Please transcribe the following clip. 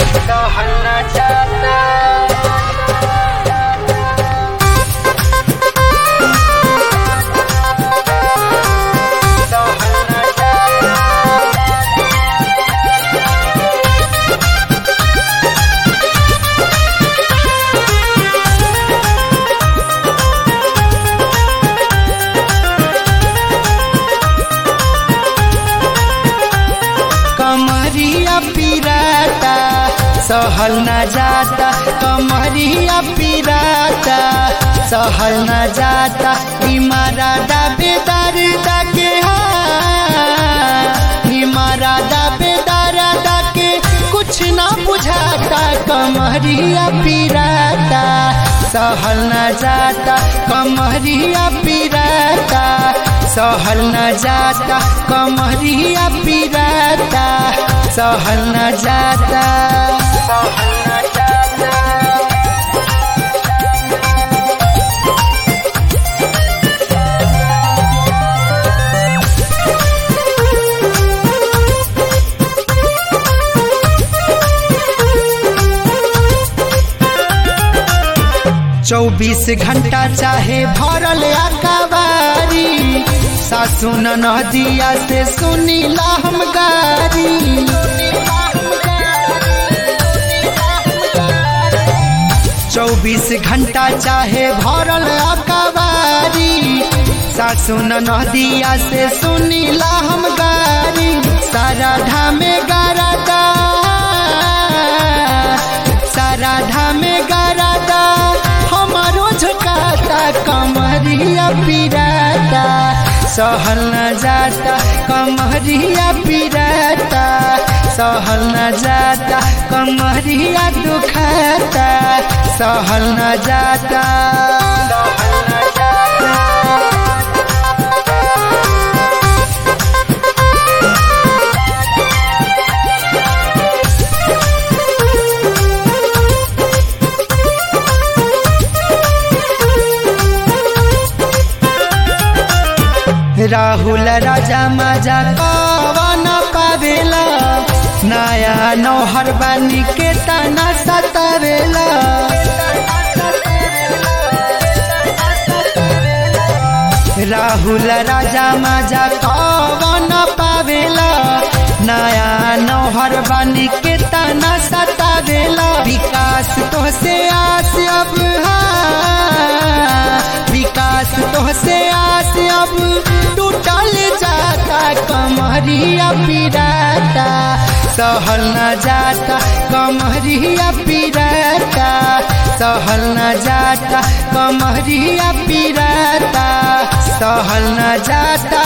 सहल न जाता सहल न जाता कमरिया पिराता सहल न जाता कमरिया पिराता सहल न जाता इमारा दाबेदार दाके इमारा दाबेदार दाके कुछ ना बुझाता कमरिया पिराता सहल न जाता कमरिया पिराता सहल न जाता कमरिया पिराता सहल न जाता सहल न जाता चौबीस घंटा चाहे भरल अकबारी सासु नदिया से सुनीला हम गारी चौबीस घंटा चाहे भरल अकबारी सासु नदिया से सुनीला हम गारी सारा धामे गारादा सारा धामे गारादा हमारो झुकाता कमरिया पिराता सहल न जाता कमरिया पिराता सहल न जाता कमरिया दुखाता सहल न जाता सहल न जाता राहुल राजा माजा कवन पावेला नया नौहर बानी के तना सतावेला राहुल राजा माजा कवन पावेला नया नौहर बानी के तना सतावेला विकास तो से आस अब विकास तो से आस अब टूटल जाता कमरिया पिराता सहल न जाता कमरिया पिराता सहल न जाता कमरिया पिराता सहल न जाता